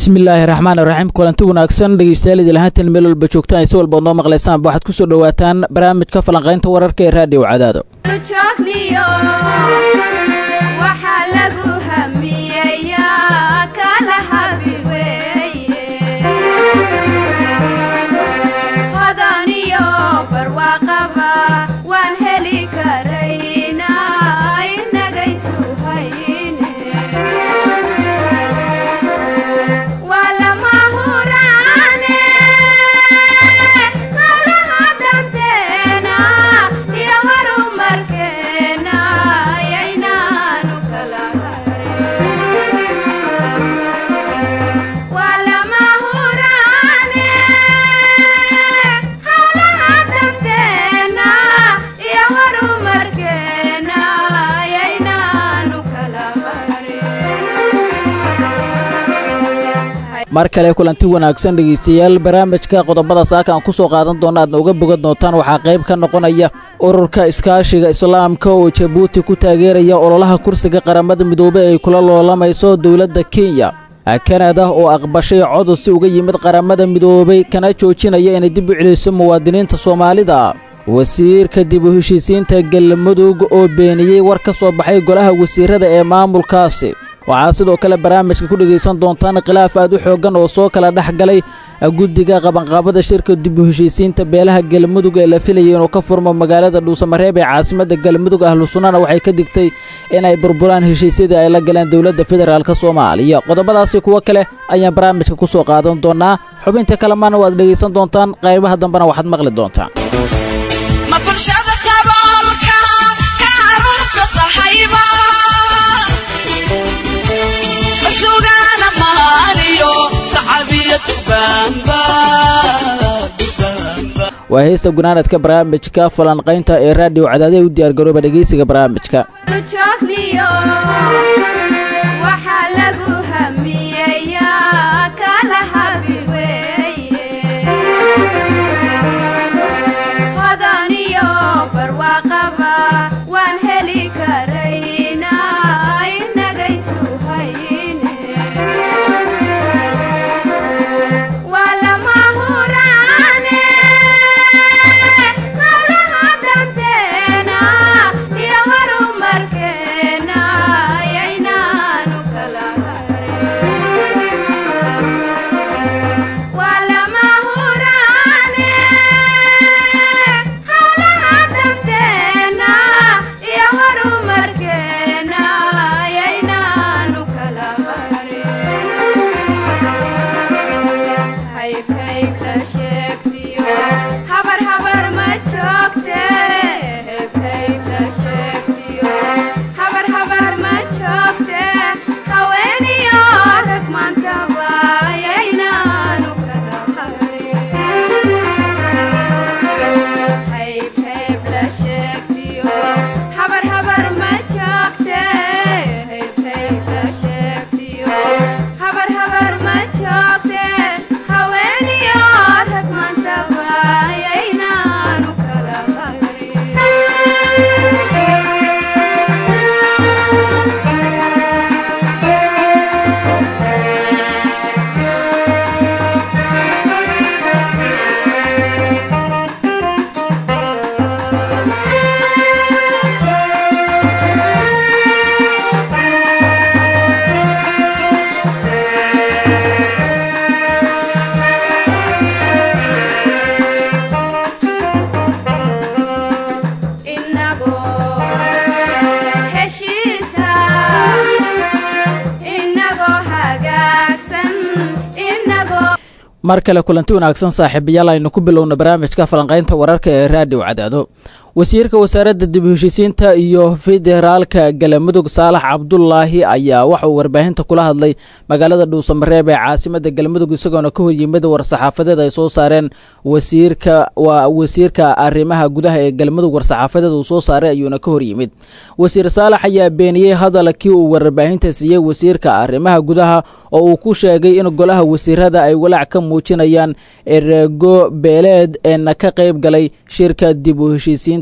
bismillaahi raxmaan raxiim kulanti wanaagsan dhegeystayaal idil ahaantan meel walba joogtaan si walba noo maqlaysaanba waxaad ku soo dhowaataan barnaamijka falanqaynta wararka ee raadiyo cadaado mar kale kulanti wanaagsan dhegeystayaal barnaamijka qodobada saaka aan ku soo qaadan doona aadna uga bogan doontaan waxaa qayb ka noqonaya ururka iskaashiga islaamka oo jabuuti ku taageeraya ololaha kursiga qaramada midoobey ay kula loolamayso dowladda kenya kanada oo aqbashay codod uga yimid qaramada midoobey kana joojinaya inay dib u celiso muwaadiniinta soomaalida wasiirka dib u heshiisiinta galmudug oo beeniyey war ka soo baxay golaha wasiirada ee maamulkaasi waxaa sidoo kale barnaamijka ku dhegaysan doontaan khilaaf aad u xooggan oo soo kala dhex galay guddiga qabanqaabada shirka dib u heshiisiinta beelaha galmudug ee la filayay inuu ka furmo magaalada dhuusamareeb ee caasimadda galmudug ahlu sunnana waxay ka digtay inay burburaan heshiisyadii ay la galeen dowladda federaalk soomaaliya qodobadaasi kuwo kale ayaan barnaamijka ku soo qaadan doonaa xubinta kalemaana waad dhegaysan doontaan qaybaha dambena waxaad maqli doontaan waa heesta gunaanadka barnaamijka falanqaynta ee raadiyo cadaadee u diyaar garooba dhegeysiga barnaamijka mar kale kulanti wanaagsan saaxiibayaal aynu ku bilowna barnaamijka falanqaynta wararka ee raadiyo cadaado wasiirka wasaaradda dib u heshiisiinta iyo federaalka galamudug saalax cabdulaahi ayaa waxa uu warbaahinta kula hadlay magaalada dhuusamareeb ee caasimadda galmudug isagoona ka horyimid war-saxaafadeed ay soo saareen wasiirka waa wasiirka arrimaha gudaha ee galmudug war-saxaafadeed uu soo saaray ayuuna ka horyimid wasiir saalax ayaa beeniyey hadalkii uu warbaahinta siiyey wasiirka arrimaha gudaha oo uu ku sheegay in golaha wasiirada ay walaac ka muujinayaan erego beeleed eena ka qayb galay shirka dib u heshiisiinta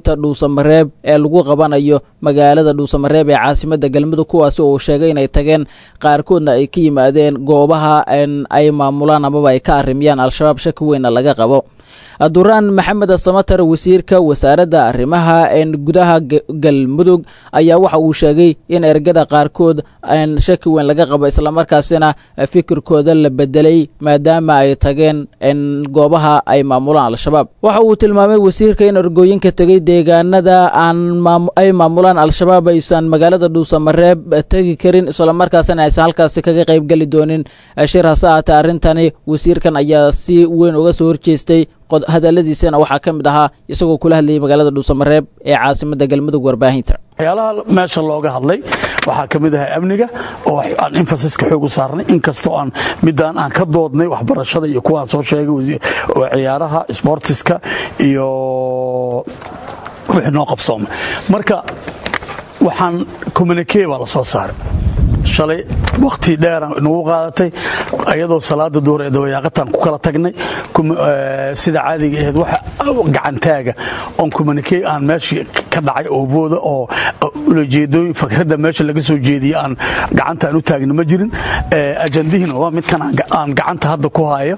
shirweynaha dhuusamareeb ee lagu qabanayo magaalada dhuusamareeb ee caasimadda galmudug kuwaasi oo uu sheegay inay tageen qaarkoodna ay ka yimaadeen goobaha ay maamulaan amaba ay ka arrimiyaan al-shabaab shaki weynna laga qabo duraan maxamed samatar wasiirka wasaaradda arrimaha gudaha galmudug ayaa waxa uu sheegay in ergada qaarkood shaki weyn laga qabo islamarkaasina fikirkooda la bedelay maadaama ay tageen goobaha ay maamulaan al-shabaab waxa uu tilmaamay wasiirka in ergooyinka tegay deegaanada ay maamulaan al-shabaab aysan magaalada dhuusamareeb tegi karin islamarkaasina aysan halkaasi kaga qaybgeli doonin shir hase ahaatee arrintani wasiirkan ayaa si weyn uga soo horjeestay hadaladiisana waxaa ka mid ahaa isagoo kula hadlayay magaalada dhuusamareeb ee caasimadda galmudug warbaahinta waxyaalaha meesha looga hadlay waxaa ka mid ahay amniga oo aan infasiska xoog u saarnay inkastoo aan midaan aan ka doodnay waxbarashada iyo kuwaan soo sheegay ciyaaraha sbortiska iyo wixii noo qabsoomay marka waxaan communikee baa la soo saaray shalay wakhti dheeraan nagu qaadatay ayadoo salaada duhur ee dabayaaqataan ku kala tagnay sida caadiga ahayd wax gacantaaga oon communikee aan meeshii ka dhacay oo booda oo ulajeedooyin fakradda meesha laga soo jeediye aan gacanta aan u taagna ma jirin ajandihiina waa midkan aan gacanta hadda ku hayo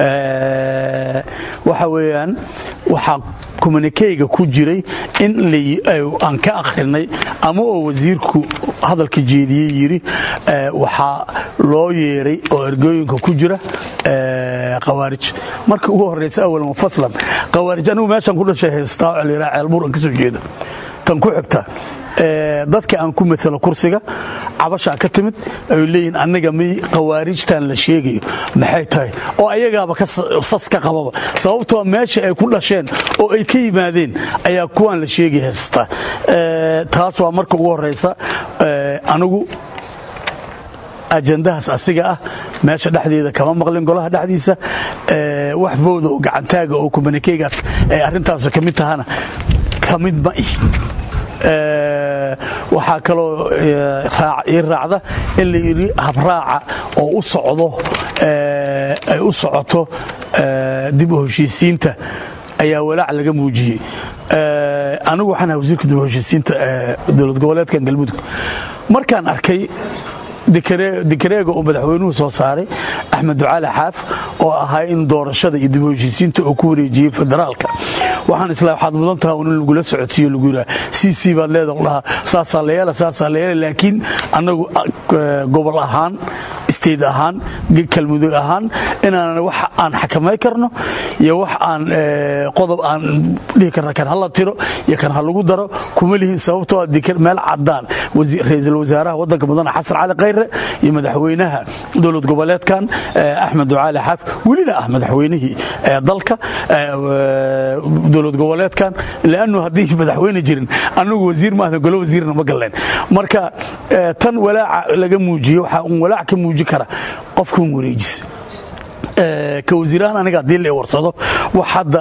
waxa weeyaan waxaa communikeyga ku jiray in aan ka akhrinay ama oo wasiirku hadalka jeediyey yidhi waxaa loo yeeray oo ergooyinka ku jira khawaarij marka ugu horraysa awal mufaslan khawaarij anigu meeshaan ku dhashay haystaa oo layidhaha ceelbuur aan ka soo jeeda tan ku xigta dadka aan ku matalo kursiga cabashaa ka timid ay leeyihin annaga miy khawaarijtan la sheegayo maxay tahay oo ayagaaba sas ka qababa sababtoo meesha ay ku dhasheen oo ay ka yimaadeen ayaa kuwaan la sheegay haystaa taas waa marka ugu horraysa anigu ajandahaas asiga ah meesha dhexdeeda kama maqlin golaha dhexdiisa wax bowda oo gacantaaga oo kumanikeegaas ay arrintaas ka mid tahana ka mid ma ih waxaa kaloo ii raacda in la yidhi habraaca oo u socdo ay u socoto dib u heshiisiinta ayaa walaac laga muujiyey anigu waxaan ahay wasiirka dib u heshiisiinta dowlad goboleedkan galmudug markaan arkay dikareega uu madaxweynuhu soo saaray axmed ducaali xaaf oo ahaa in doorashada iyo dib u heshiisiinta uu ku wareejiyey federaalka waxaan isla waxaad mudan taha in lagula socodsiiyo lagu yidhaha c c baad leeda dhahaa saasaa la yeela saasaa la yeela laakiin annagu gobol ahaan state ahaan kalmudug ahaan inaanan wax aan xakamay karno iyo wax aan qodob aan dhihi karna kan hala tiro iyo kan ha lagu daro kuma lihin sababtoo meel cadaan ra-iisul wasaaraha waddanka mudane xasan cali khayre iyo madaxweynaha dowlad goboleedkan axmed ducaali xaaf welina ah madaxweynihii dalka dowlad goboleedkan lannu haddii madaxweyne jirin annagu wasiir maahda golo wasiirna ma galleen marka tan walaaca laga muujiye waxaa un walaac ka muuji kara qofkan wareejis ka wasiirahaan aniga haddii la warsado wax hadda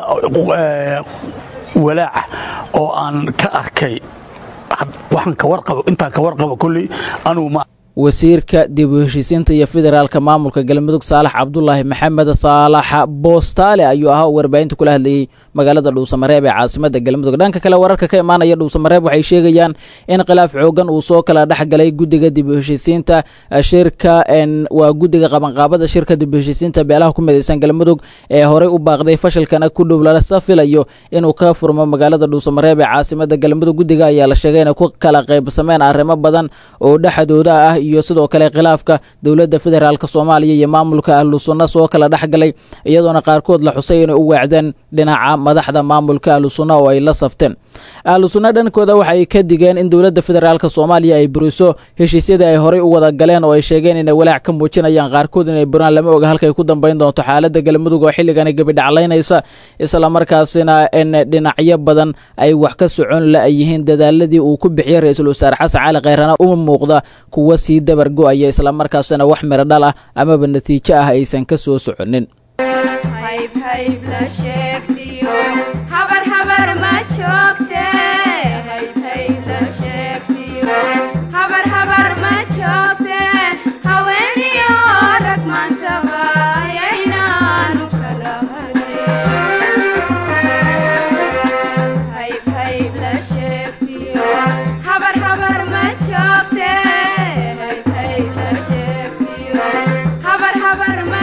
walaaca oo aan ka arkay waxaan ka warqabo intaan ka warqabo kolley anugu ma wasiirka dib u heshiisiinta iyo federaalka maamulka galmudug saalax cabdulaahi maxamed saalax boostaale ayuu ahaa oo warbaahinta kula hadlayey magaalada dhuusamareeb ee caasimada galmudug dhanka kale wararka ka imaanaya dhuusamareeb waxay sheegayaan in khilaaf xoogan uu soo kala dhexgalay guddiga dib u heshiisiinta shirka waa guddiga qabanqaabada shirka dib u heshiisiinta beelaha ku midaysan galmudug ee horey u baaqday fashilkana ku dhow lala filayo inuu ka furmo magaalada dhuusamareeb ee caasimada galmudug guddiga ayaa la sheegay inay ku kala qaybsameen arrimo badan oo dhexdooda ah iyo sidoo kale khilaafka dowladda federaalk soomaaliya iyo maamulka ahlu sunna soo kala dhexgalay iyadoona qaarkood la xusay inay u weecdeen dhinaca madaxda maamulka ahlu sunna oo ay la safteen ahlu sunna dhankooda waxay ka digeen in dowladda federaalk soomaaliya ay buriso heshiisyadii ay horey u wada galeen oo ay sheegeen inay walaac ka muujinayaan qaarkood inay buraan lama oga halkay ku dambayn doonto xaaladda galmudug oo xilligani gebidhaclaynaysa islamarkaasina in dhinacyo badan ay wax ka socon la-yihiin dadaaladii uu ku bixiyey ra-iisul wasaare xasan cali khayrana uma muuqda kuwa sii dabar go-aya islamarkaasina wax miro dhal ah amaba natiijo ah aysan ka soo soconin Hey,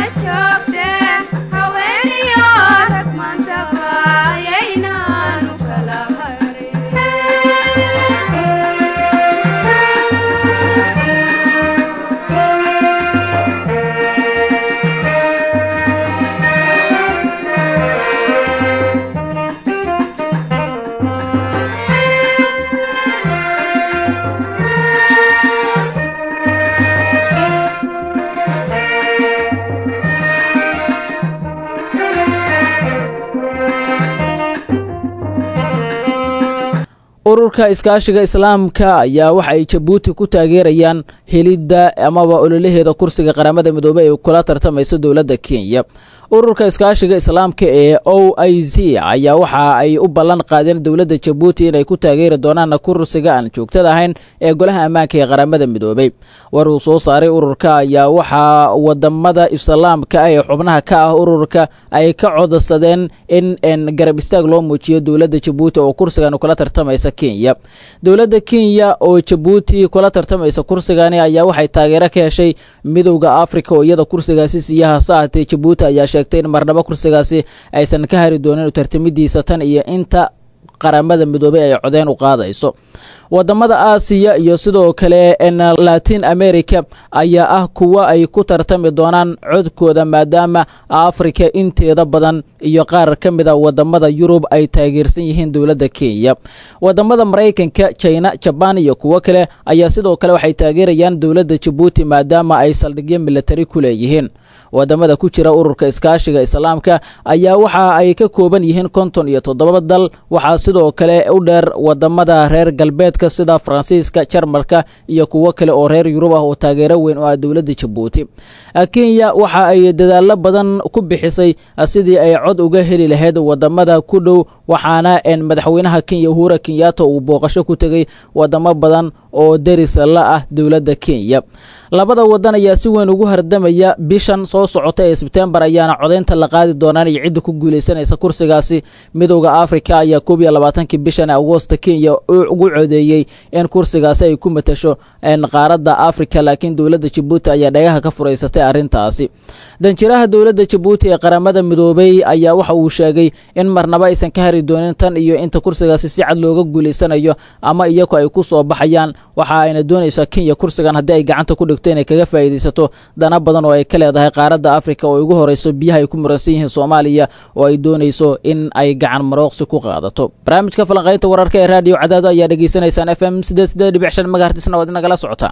ururka iskaashiga islaamka ayaa waxa ay jabuuti ku taageerayaan helidda amaba ololaheeda kursiga qaramada midoobey ay kula tartamayso dowladda kenya ururka iskaashiga islaamka ee o i z ayaa waxa ay u ballan qaadeen dowladda jabuuti inay ku taageeri doonaan kursiga aan joogtada ahayn ee golaha ammaanka ee qaramada midoobey war uu soo saaray ururka ayaa waxaa wadamada islaamka ah ee xubnaha ka ah ururka ay ka codsadeen in garab istaag loo muujiyo dowladda jabuuti oo kursigan kula tartamaysa kenya dowladda kenya oo jabuuti kula tartamaysa kursigani ayaa waxay taageero ka heshay midowda africa oo iyada kursigaasi siiyaha sahatee jabuuti ayaa sheegtay in marnabo kursigaasi aysan ka hari doonin tartamidiisa tan iyo inta qaramada midoobey ay codeen u qaadayso wadamada aasiya iyo sidoo kale latin america ayaa ah kuwa ay ku tartami doonaan codkooda maadaama africa inteeda badan iyo qaar ka mida wadamada yurub ay taageersan yihiin dowladda kenya wadamada maraykanka china jabaan iyo kuwo kale ayaa sidoo kale waxay taageerayaan dowladda jabuuti maadaama ay saldhigyo militari ku leeyihiin wadamada ku jira ururka iskaashiga islaamka ayaa waxa ay ka kooban yihiin konton iyo toddoba dal waxaa sidoo kale u dheer wadamada reer galbeedka sida faransiiska jarmalka iyo kuwo kale oo reer yurub ah oo taageero weyn u ah dowladda jabuuti kenya waxa ay dadaalo badan ku bixisay sidii ay cod uga heli lahayd wadamada ku dhow waxaana madaxweynaha kenya uhura kenyatta uu booqasho ku tegay wadamo badan oo deris la ah dowladda kenya labada wadan ayaa si weyn ugu hardamaya bishan soo socota ee sebtembar ayaana codaynta la qaadi doonaan iyo cidda ku guulaysanaysa kursigaasi midowda africa ayaa koob iyo labaatankii bishan agoosta kenya ugu codeeyey in kursigaasi ay ku matasho qaaradda africa laakiin dowladda jabuuti ayaa dhagaha ka furaysatay arrintaasi danjiraha dowladda jabuuti ee qaramada midoobey ayaa waxa uu sheegay in marnaba aysan ka hari doonin tan iyo inta kursigaasi si cad looga guulaysanayo ama iyagu ay ku soo baxayaan waxa ayna doonaysaa kenya kursigan haddii ay gacanta ku dhigto inay kaga faa'iidaysato dana badan oo ay ka leedahay qaaradda africa oo ugu horeyso biyaha ay ku muransan yihiin soomaaliya oo ay doonayso in ay gacan marooqsi ku qaadato barnaamijka falanqaynta wararka ee raadiyo cadaado ayaa dhegaysanaysaan f m sideed sideed dhibic shan magahartisna waad inagala socotaan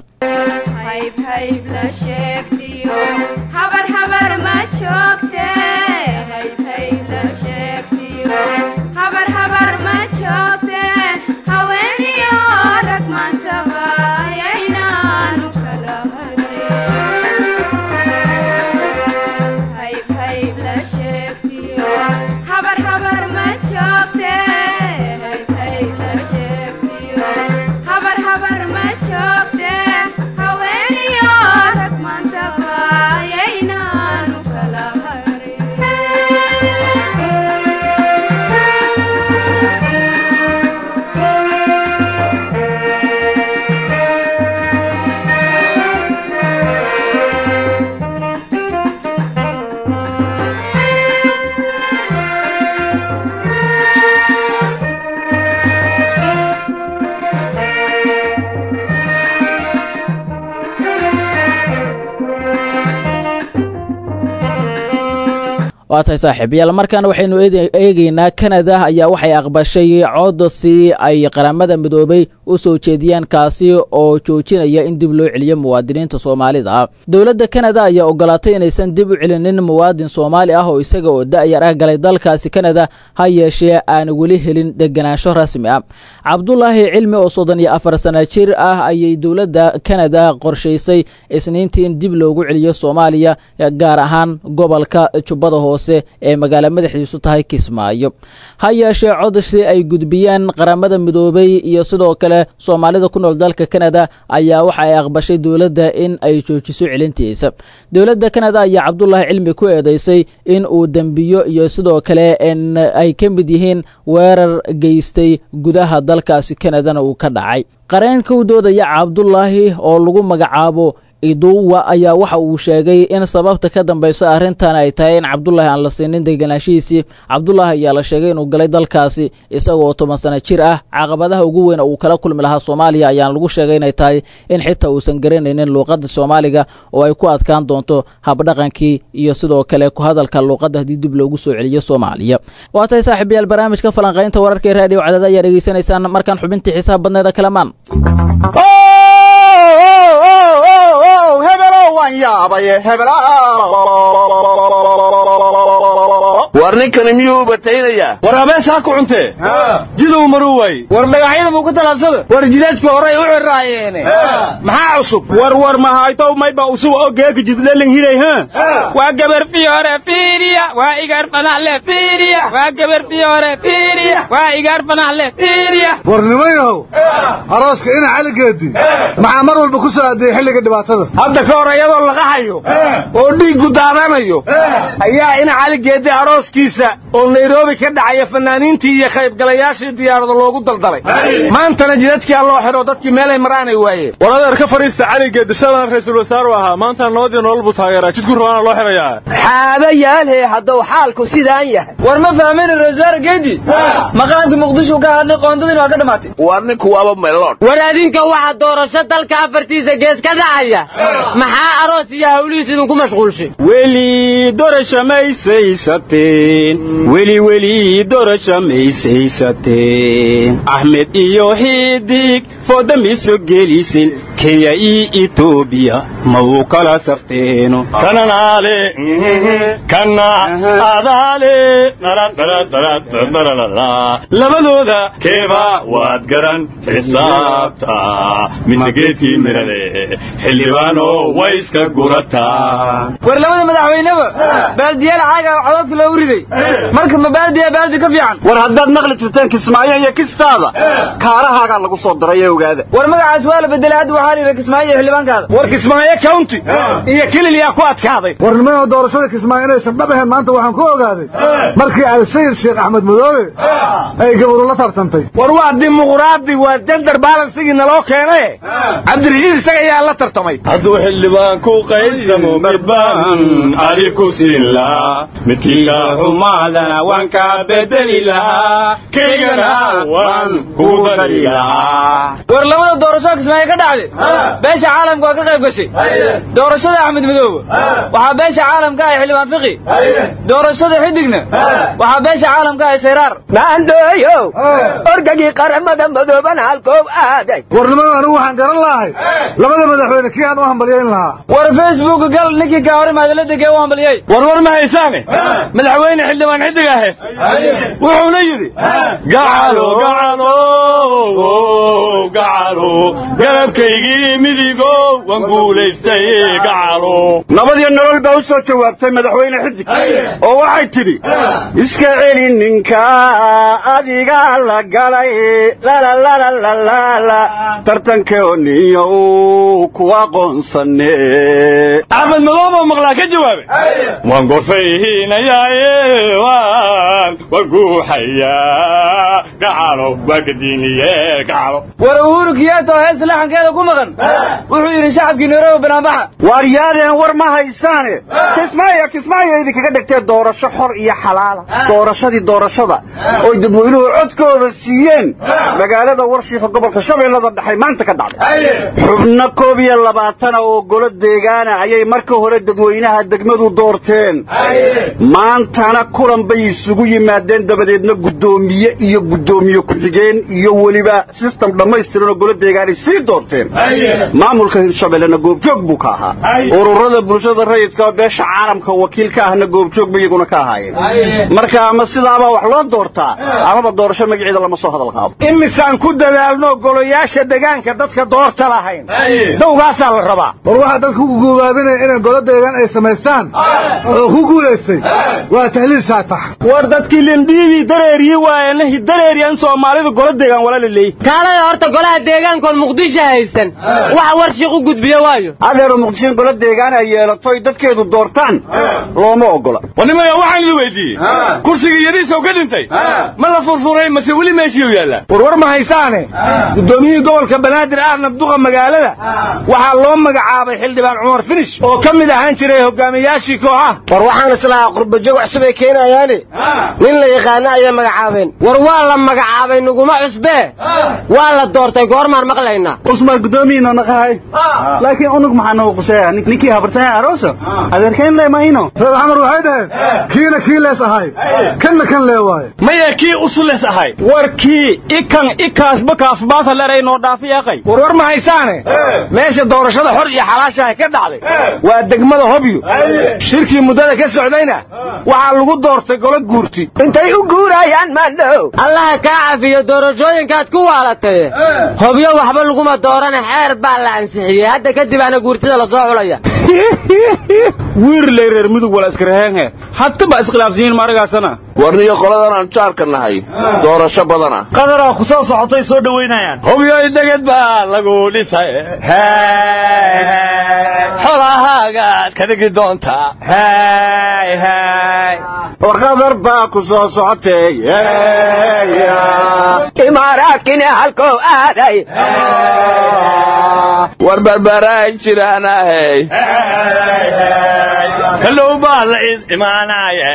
waa tahay saaxiibayaal markaana waxaynu eegeynaa kanada ayaa waxay aqbashay codsi ay qaramada midoobey u soo jeediyeen kaasi oo joojinaya in dib loo celiyo muwaadiniinta soomaalida ah dowladda kanada ayaa ogolaatay inaysan dib u celinin muwaadin soomaali ah oo isaga oo da-yar ah galay dalkaasi kanada ha yeeshee aan weli helin deganaansho rasmi ah cabdulaahi cilmi oo soddon iyo afar sana jir ah ayay dowladda kanada qorshaysay isniintii in dib loogu celiyo soomaaliya gaar ahaan gobolka jubbada hoose ee magaalo madaxiisu tahay kismaayo ha yeeshee codsi ay gudbiyeen qaramada midoobey iyo sidoo kale soomaalida ku nool dalka kanada ayaa waxa ay aqbashay dowladda in ay joojiso celintiisa dowladda kanada ayaa cabdulaahi cilmi ku eedeysay in uu dembiyo iyo sidoo kale ay ka mid yihiin weerar geystay gudaha dalkaasi kanadana uu ka dhacay qareenka u doodaya cabdulaahi oo lagu magacaabo iduwa ayaa waxa uu sheegay in sababta ka dambeysa arrintan ay tahay in cabdulaahi aan la siinin degenaanshihiisii cabdulaahi ayaa la sheegay inuu galay dalkaasi isagoo toban sano jir ah caqabadaha ugu weyn uu kala kulmi lahaa soomaaliya ayaan lagu sheegay inay tahay in xitaa uusan garanaynin luuqadda soomaaliga oo ay ku adkaan doonto habdhaqankii iyo sidoo kale ku hadalka luuqadda haddii dib loogu soo celiyo soomaaliya waa tahay saaxiibayaal barnaamijka falanqaynta wararka ee raadiyo cadaada ayaa dhegeysanaysaan markaan xubintii xiisaha badneeda kalamaan war ninkani miyuu ubataynayaa war abeesaa ku cuntee jiduu maruu waaye war magacyada muu ku talaabsada war jidaadka horey u ciraayeene maxaa cusub war war mahaytow mayba usub oo geeka jidleling hiray ha waa gabar fiyoore fiiriya waa igaar fanaxle fiiriya waa gabar fiyoore fiiriya waa igaar fanaxle fiiriya war nimayahow arooska ina caligeedi maxaa mar walba ku soo adeeyey xilliga dhibaatada hadda ka hor iyadoo laga hayo oo dhiiggu daadanayo ayaa ina caligeedi arooskiisa oo nairobi ka dhacaya fanaaniintii iyo qaybgalayaashii diyaarada loogu daldalay maantana jidadkia loo xidho dadkii meelay maraanay waayeen war adeer ka fadhiista caligeedi shalan ra'iisul wasaaru ahaa maantana nabadii nolol buu taageeraa jidku rabaana loo xidhayaa xaabayaalhe hadduu xaalku sidaan yahay war ma fahmin rasaar geedi maqaamkii muqdisho ka hadlay qoondadiin waa ka dhammaatay war ninku waaba meeloon war adinka waxa doorasho dalka afartiisa gees ka dhacaya maxaa aroos iyo hawlihiis idinku mashquulshay weli dorasha maysaysateen weli weli dorasha maysaysateen axmed iyo xidig fooda miso gelisin kenya iyo etoobiya ma uu kala safteeno kananaale kana adaale labadooda keeba waad garan xisaabta mise geedkii mirale xildhibaano way iska gurataa war labada madaxweyneba baaldiyaal caaga codoodka loogu riday marka ma baaldiya baaldi ka fiican war haddaad maqli jirteen kismaayo iyo kistaada kaarahaagaa lagu soo daray ee ogaada war magacaas waa la bedelay hadda waxaa liiba kismaayo iyo xildhibaankaada war kismaayo county iyo kilil yaa ku adkaaday war nimayahow doorashada kismaayo inaysan dhab ahayn maanta waxaan ku ogaaday markii alsayid sheekh axmed madoobe ay gabaru la tartantay war waa dimuqraadi waa jandar balansigii naloo keenaye cabdirashiid isaga ayaa la tartamay hadduu xildhibaan ku qaybsamo midbaan adi ku siin lahaa midkiila xumaadana waan kaa bedeli lahaa kaygana waan kugu dari lahaa war labada doorashada kismaayo ka dhacday beesha caalamka waa ka qayb gashay doorashada axmed madoobe waxaa beesha caalamka ah xildhibaan fiqi doorashada xidigna waxaa beesha caalamka ah sayraar maandhooyow orgagii qaramada madoobana halkoow aaday war nimayo anigu waxaan garan lahay labada madaxweyne kii aan u hambalyayn lahaa war facebook gal ninkii kaa hor imaada la degee u hambaliyey war war ma haysaane madaxweyne xildhibaan xidig aheed wuxuuna yidhi gacalo gacalo gacalo garabkaygii midigow waan guulaystay gacalo nabadiyo nolol baa u soo jawaabtay madaxweyne xidig oo waxay tidhi iska celi ninka adiga la galay lalalalalala tartankeoniyo uu ku aqoonsane axmed madoobo maqlaa ka jawaabe waan gorfayhinayaaye waan waan guuxayaa gacalo waa gadiiniye gacalo war uhuru kiyato heesta laxankeeda ku maqan wuxuu yidhi shacabkii nairobi banaanbaxa waaryaadeen war ma haysaane kismaayo kismaayo idinkaga dhigtee doorasho xor iyo xalaala doorashadii doorashada oy dadweynuhu codkooda siiyeen magaalada warshiifa gobolka shabeellada dhexe maanta ka dhacday xubno koob iyo labaatana oo golo deegaana ayay marka hore dadweynaha degmadu doorteen maantana kulan bay isugu yimaadeen dabadeedna guddoomiye iyo guddoomiye ku-xigeen iyo weliba sistem dhammaystiran oo golo deegaanay sii doorteen maamulka hirshabellena goobjoog buu ka ahaa ururada bulshada rayidka oo beesha caalamka wakiil ka ahna goobjoog bay iyaguna ka ahaayeen marka ama sidaabaa wax loo doortaa amaba doorasho magaceeda lama soo hadal qaabo imisaan ku dadaalno golayaasha degaanka dadka doorta lahayn dawgaasaa la rabaa war waxaa dadka ku guubaabinaya inay golo deegaan ay samaystaan oo ku guulaystay waa tahliil shaatax war dadkii lindhiibii dareeriyi waayana hidareeriyan soomaalidu gola deegaan walaliley kaalada horta golaha deegaankoon muqdisho haysan waxa war shiiq u gudbiya waayo adeero muqdisho in gola deegaan ay yeelato ay dadkeedu doortaan looma ogola wanimaya waxaan idin weydiiyey kursigii yadiisaw ka dhintay ma la furfuray mase weli meeshiiu yaallaa warwar ma haysaane guddoomiyihii gobolka banaadir ahna duqa magaalada waxaa loo magacaabay xildhibaan cumar finish oo ka mid ahaan jiray hogaamiyaashii kooxaha war waxaan islahaa qurbajoog cusub ay keenayaane nin la yaqaana ayay magacaabeen war waa la magacaabay nuguma cusbee waa la doortay goormaan maqlaynaa usmaan guddoomiyiino naqahay laakiin unug maxaa nagu quseeya ninkii habartahay arooso adeerkayn leemayno reer xamar waxay dhaheen kiina kii lees ahay kanna kan lee waaye maya kii usules ahay war kii ikan ikaasba kaafbaasa leray noo dhaafiyaaqay warwar ma haysaane meesha doorashada xor iyo xalaashaha ka dhacday waa degmada hobyo shirkii muddada ka socdayna waxaa lagu doortay golo guurti intay u guurayaan maandhow allaha kaa cafiyo doorashooyinkaad ku waalatay hobyo waxba laguma doorane xeer baa la ansixiyey hadda kadib ana guurtida lasoo xulaya wiirley reer mudug wala iskaraheenhe hadkaba iskhilaafsiyiin maaragaasana warniyo qoladan aan jaarka nahay doorasho badana qadaraa ku soo socotay soo dhowaynayaan hobyoy deged baa lagu dhisay xolahaagaad ka dhigi doontaa war qadar baa ku soo socotay imaaraadkina halkow aaday war barbaaraan jiraanahey kallow baa la id imaanaya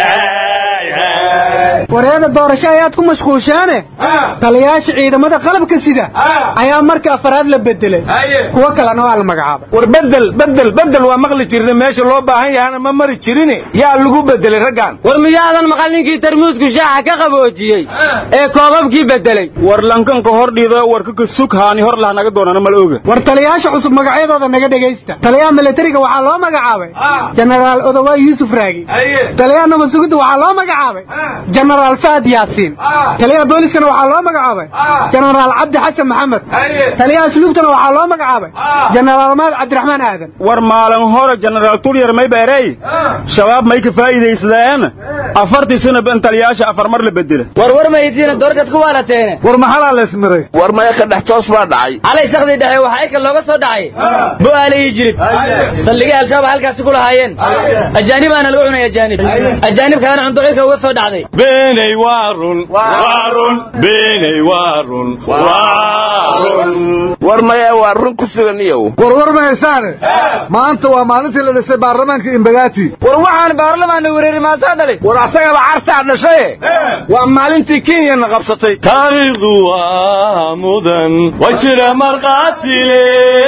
wareega doorasho ayaad ku mashquushaane taliyaasha ciidamada qalabka sida ayaa marka afaraad la bedelay kuwo kalena waa la magacaabay war bedel bedel bedel waa maqli jirna meesha loo baahan yahana ma mari jirin yaa lagu bedelay raggan war miyaadan maqal ninkii tarmuusku shaaxa ka qaboojiyey ee koobabkii bedelay war lankanka hor dhiido warkaka sug haani hor lah naga doonana mal oga war taliyaasha cusub magacyadooda naga dhegaysta taliyaha milatariga waxaa loo magacaabay jenaraal odowaay yuusuf raagi taliyaha nabad sugidda waxaa loo magacaabay jenaraal faad yaasiin taliyaha booliskana waxaa loo magacaabay jenaraal cabdi xasan maxamed taliyaha asluubtana waxaa loo magacaabay jenaraal maad cabdiraxmaan aadan war maalin hore jenaraal turyar may beerey shabaab may ka faa'iidaysadeen afartii sana ban taliyaasha afar mar la bedela war war mahaysiina doorashaad ku waalateene war maxalaa leesmiray war maya ka dhex toos baa dhacay calay sakdii dhexe waxaa ika looga soo dhacay bo'aale iyo jirib saldhigay al-shabaab halkaasi ku lahaayeen ajaanibaana lagu cunay ajaanib ajaanib kalena cunto cirka uga soo dhacday beenay waa run waa run beenay waa run waa run war maya waa run ku sugan iyow war war ma haysaane maanta waa maalintii la dhisay baarlamaanka imbagaati war waxaan baarlamaanna wereeri maasaa dhalay war asagaba cartaa dhashaye waa maalintii kenyana qabsatay taariikhdu waa mudan waa jira markhaatile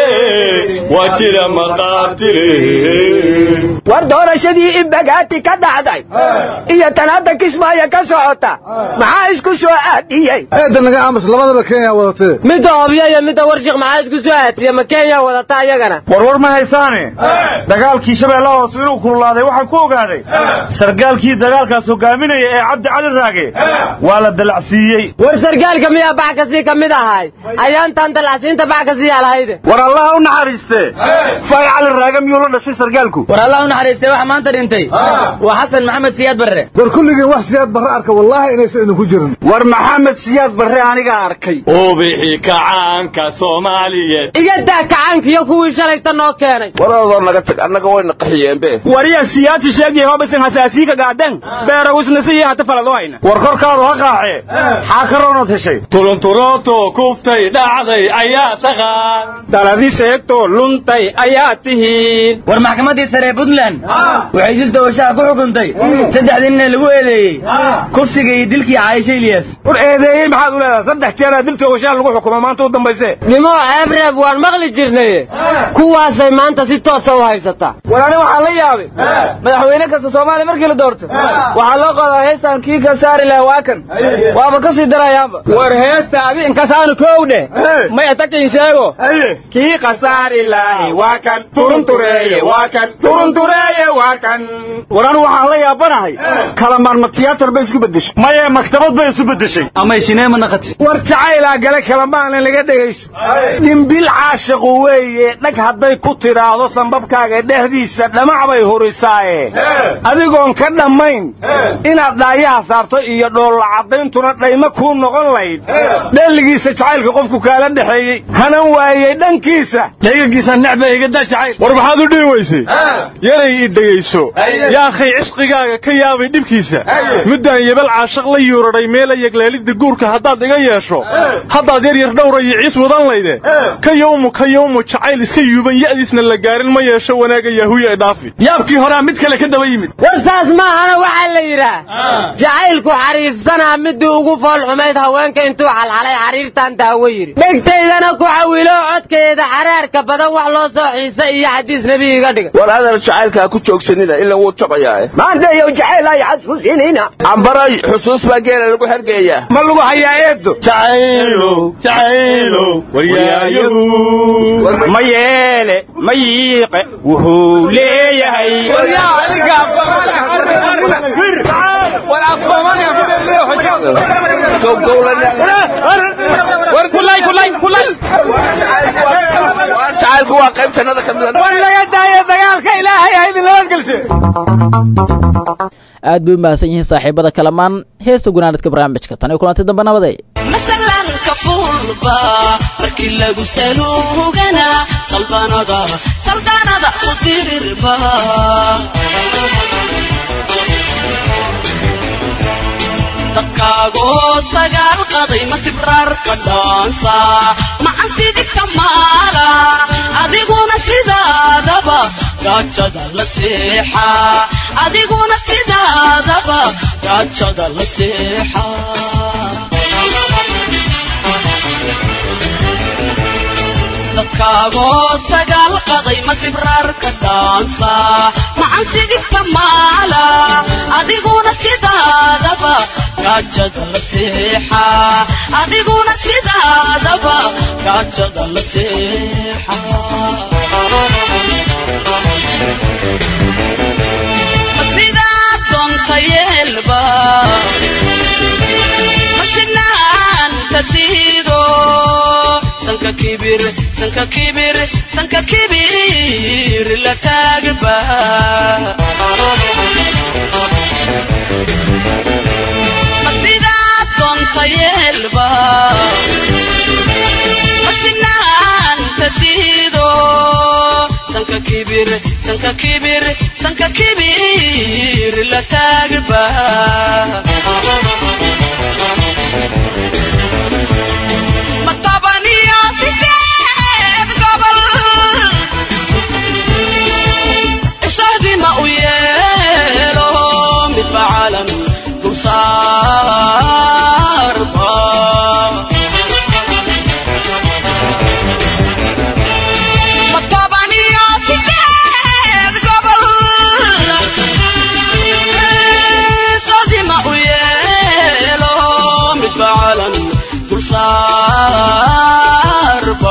waa jira markhaatile war doorashadii imbagaati ka dhacday iyo tan hadda kismaayo ka socota maxaa isku soo aadiyey eedda naga aamus labadaba kenya wadatee midda hobyo iyo midda warshik maxaa isku soo aadiya ma kenya wadata ayagana warwar ma haysaane dagaalkii shabeellaha hoose inuu kululaaday waxaan ku ogaaday sargaalkii dagaalkaas hogaaminaya ee cabdi cali raage waa la dalacsiiyey war sargaalka miyaa bax kasii ka mid ahay ayaantan dalacsiinta bax kasiiyaa lahayde war allaha u naxariiste fay cali raage miyuu la dhashay sargaalku war allah u naxariistay waxa maanta dhintay waa xasan maxamed siyaad barre war kulligiin wax siyaad barre arka wallaahi inaysan idinku jirin war maxamed siyaad barre anigaa arkay ubixi kacaanka soomaaliyeed iga daa kacaankiyo kuwii shalayta noo keenay waraadoo naga tag annaga wayna qaxiyeenbe wariya siyaasi sheegay hobasan hasaasiika gaadan beerawisnasiyi hata falado hayna war korkaadu ha qaacee xaa karoonad heshay tulunturooto kuftay dhacday ayaa taqaan daladi seegto luntay ayaa tihiin war maxkamaddii sare ee puntland waxay dil doorashaha ku xukuntay saddexdii nin ee lagu eedeeyey kufsiga iyo dilkii caaisha ilyas war eedeeyey maxaad u leedahay saddex jeeraa dil toogashaha lagu xukumo maanta u dambayse nimo ceebreeb waan maqli jirnay kuwaasay maanta si toosa u haysataa war ani waxaan la yaabay madaxweyne kasta soomaaliya markii la doorto waxaa loo qaadaa heestan kii ka saari laha waa kan waaba ka sii darayaanba war heesta adi inkasaanu kow dheh may atakin sheego kii khasaari lahi waa kan turuntureeye waa kan turuntureeye waa kan war anu waxaan la yaabanahay kalamaan ma tiyaatar bay isku beddeshay maye maktabad bay isu beddeshay amay shineema naqati war jacaylaa gale kalamaana laga dhegayso dhimbil caashiqu weeye dhag hadday ku tidhaahdo sambabkaaga dhexdiisa dhamac bay hurisaaye adigoon ka dhammayn inaad dhaayaha saarto iyo dhoollacadayntuna dhayma kuu noqon layd dheelligiisa jacaylka qofku kaala dhexeeyey hanan waayey dhankiisa dhaygagiisa necba igada jacayl war maxaad u dhihi weysay yaray i dhegayso yaakhay cishqigaaga ka yaabay dhibkiisa muddaan yebal caashaq la yuuradhay meela yegleelidda guurka haddaad iga yeesho haddaad yar yar dhowra iyo ciis wadan layde ka yowmu ka yowmu jacayl iska yuuban ya'diisna la gaarin ma yeesho wanaaga yahuya ee dhaafi yaabkii horaa mid kale ka daba yimid war saas maahana waxaa la yidhaah jacaylku xariifsanaa midii ugu fool xumayd haweenka intuu xalxalay xariirtan daawo yidhi dhegtaydana ku xawilo codkeeda xaraarka badan wax loo soo xiisa iyo xadiis nebi iga dhiga war hadal jacaylka ha ku joogsanina ila wuu jabayaa maandayow jacayl ay xasuusinina cambaray xusuus baa geela lagu hergeeyaa ma lagu hayaa eedo ma yeele ma yiiqe wuxuu leeyahay jacaylku waa qayb jannada ka mida war laga daayo dagaalka ilaahay ha idin nabadgelshe aad bay u mahadsan yihiin saaxiibada kalamaan heesta gunaanadka barnaamijka tan iyo kulanti dambe nabadee masalanka fuulba markii lagu saluugana saldanada saldanada ku dirirba dadkaagoo sagaal qaday ma sibraarka dhaansa macan sidigta maala adiguna sidaadaba gaajada la seexa adiguna sidaadaba gaajada la seexa dadkaagoo sagaal qaday ma sibraarka dhaansa macan sidigta maala adiguna sidaadaba gaajada la seexa adiguna sidaadaba gaajada la seexa sidaa doonta yeelba masinaanta diido sanka kibir sanka kibir sanka kibir la taagba masidaa doonta yeelba masinaanta diido sanka kibir sanka kibir sanka kibir la taagba matabaniyo sideed gobol isahdima u yeelo midba caalam dulsaarba matabaniyo sideed gobol isahdima u yeelo midba caalam dulsaarba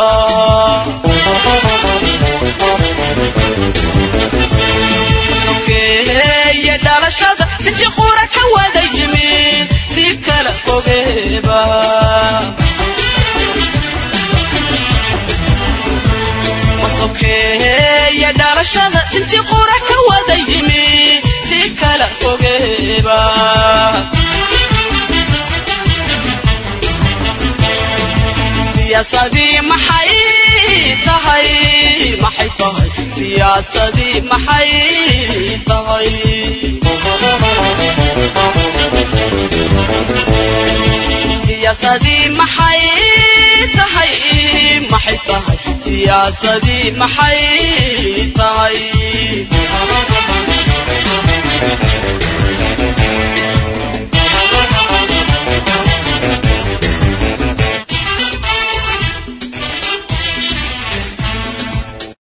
sokeeye dhalashada sinji qura ka wada yimid si kala fogeeba masokeeye dhalashada sinji qura ka wada yimid si kala fogeeba siyaasadii maxay tahay maxay tahay siyaasadii maxay tahay siyaasadii maxay tahay maxay tahay siyaasadii maxay tahay